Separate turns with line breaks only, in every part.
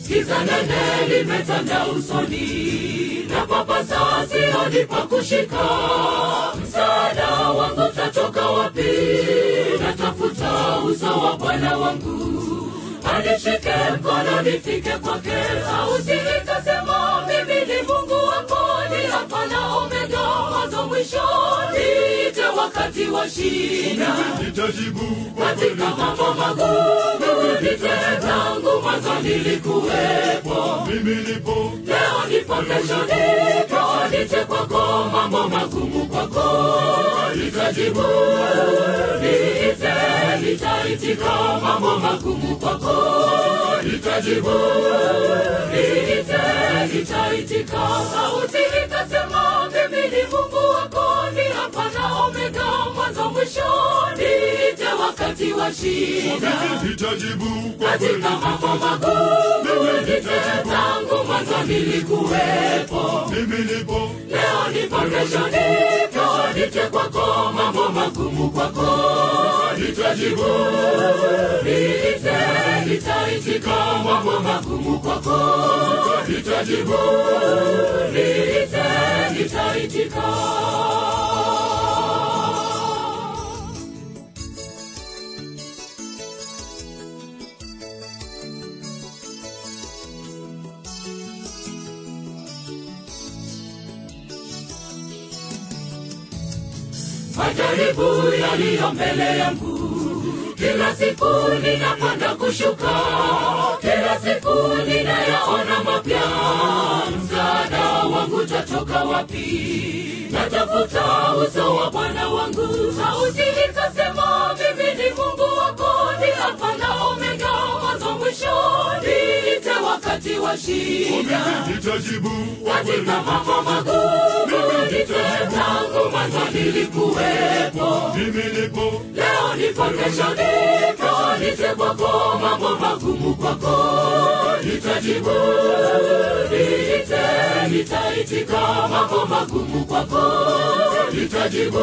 giza nene limetanda usoni na papasa sioni pa kushika msaada wangu tatoka wapi natafuta uso wa bwana wangu anishike mkono nifike kwake sauti ikasema mimi ni mungu wako ni alfa na omega mwanzo mwisho niite wakati wa shida
nitajibu
katika mambo magumu nite tangu mwanzo nilikuwepo
mimi nipo
leo nipo kesho nipo nite kwako mambo magumu kwako nitajibu niite nitaitika mambo magumu kwako nitajibu niite nitaitika sauti ikasema mimi ni mungu wako ni hapa na omega mwanzo mwisho niite wakati wa shida
mimi nitajibu kwa kweli
katika mambo magumu nite tangu mwanzo nilikuwepo
mimi nipo
leo nipo kesho nipo nite kwako mambo magumu kwako nitajibu niite nitaitika mambo magumu kwako nitajibu niite nitaitika majaribu yaliyo mbele yangu kila siku ninapanda kushuka kila siku ninayaona mapya msaada wangu tatoka wapi natafuta uso wa bwana wangu sauti ikasema mimi ni mungu wako ni alfa na omega mwanzo mwisho niite wakati wa shida
mimi nitajibu kwa kweli
katika mambo magumu nite tangu mwanzo nilikuwepo
mimi nipo
leo nipo kesho nipo nite kwako mambo magumu kwako nitajibu niite nitaitika mambo magumu kwako nitajibu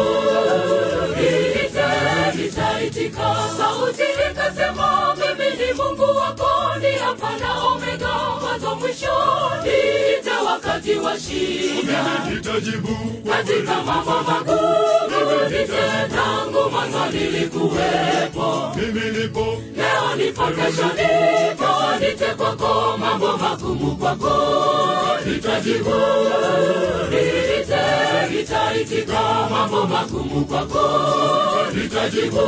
niite nitaitika sauti ikasema mimi ni mungu wako ni hapa na omega mwanzo mwisho niite wakati wa shida
mimi nitajibu kwa kweli
katika mambo magumu nite tangu mwanzo nilikuwepo
mimi nipo
leo nipo kesho nipo nite kwako mambo magumu kwako nitajibu niite nitaitika mambo magumu kwako nitajibu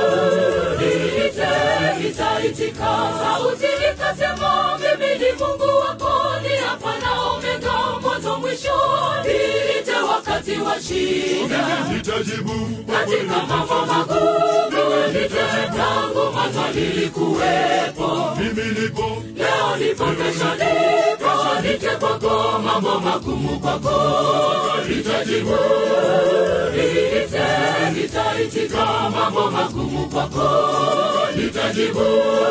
niite nitaitika sauti ikasema mimi ni mungu wako ni hapa na omega mwanzo mwisho niite wakati wa shida
mimi nitajibu kwa kweli
katika mambo magumu nite tangu mwanzo nilikuwepo
mimi nipo
leo nipo kesho nipo nite kwako mambo magumu kwako nitajibu niite nitaitika mambo magumu kwako nitajibu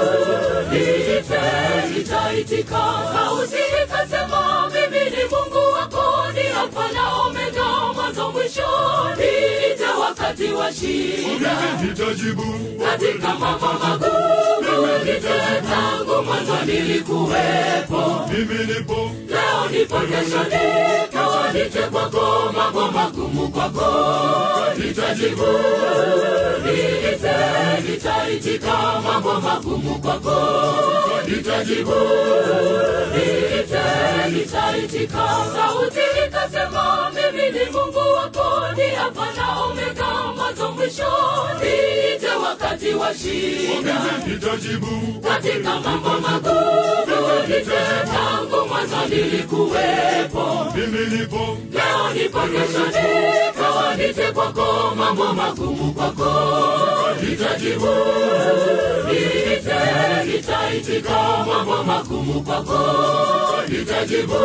niite nitaitika sauti ikasema mimi ni mungu wako ni alfa na omega mwanzo mwisho niite wakati wa shida
mimi nitajibu kwa kweli
katika mambo magumu nite tangu mwanzo nilikuwepo
mimi nipo
leo nipo kesho nipo nite kwako mambo magumu kwako nitajibu niite nitaitika mambo magumu kwako nitajibu niite nitaitika sauti ikasema mimi ni mungu wako ni hapa na omega mwanzo mwisho niite wakati wa shida
mimi nitajibu
katika mambo magumu nite tangu mwanzo nilikuwepo
mimi nipo
leo nipo kesho nipo nite kwako mambo magumu kwako nitajibu niite nitaitika mambo magumu kwako nitajibu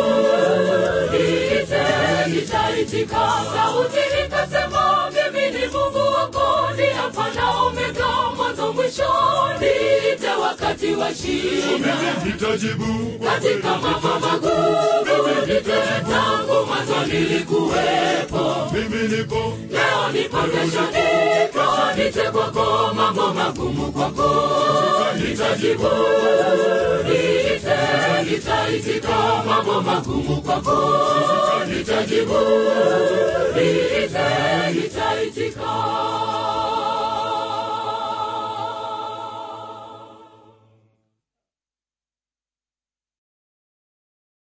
niite nitaitika sauti ikasema mimi ni mungu wako ni hapa na omega mwanzo mwisho niite wakati wa shida
mimi nitajibu kwa kweli
katika mambo magumu nite tangu mwanzo nilikuwepo
mimi nipo
leo nipo kesho nipo nite kwako mambo magumu kwako nitajibu niite nitaitika mambo magumu kwako nitajibu niite nitaitika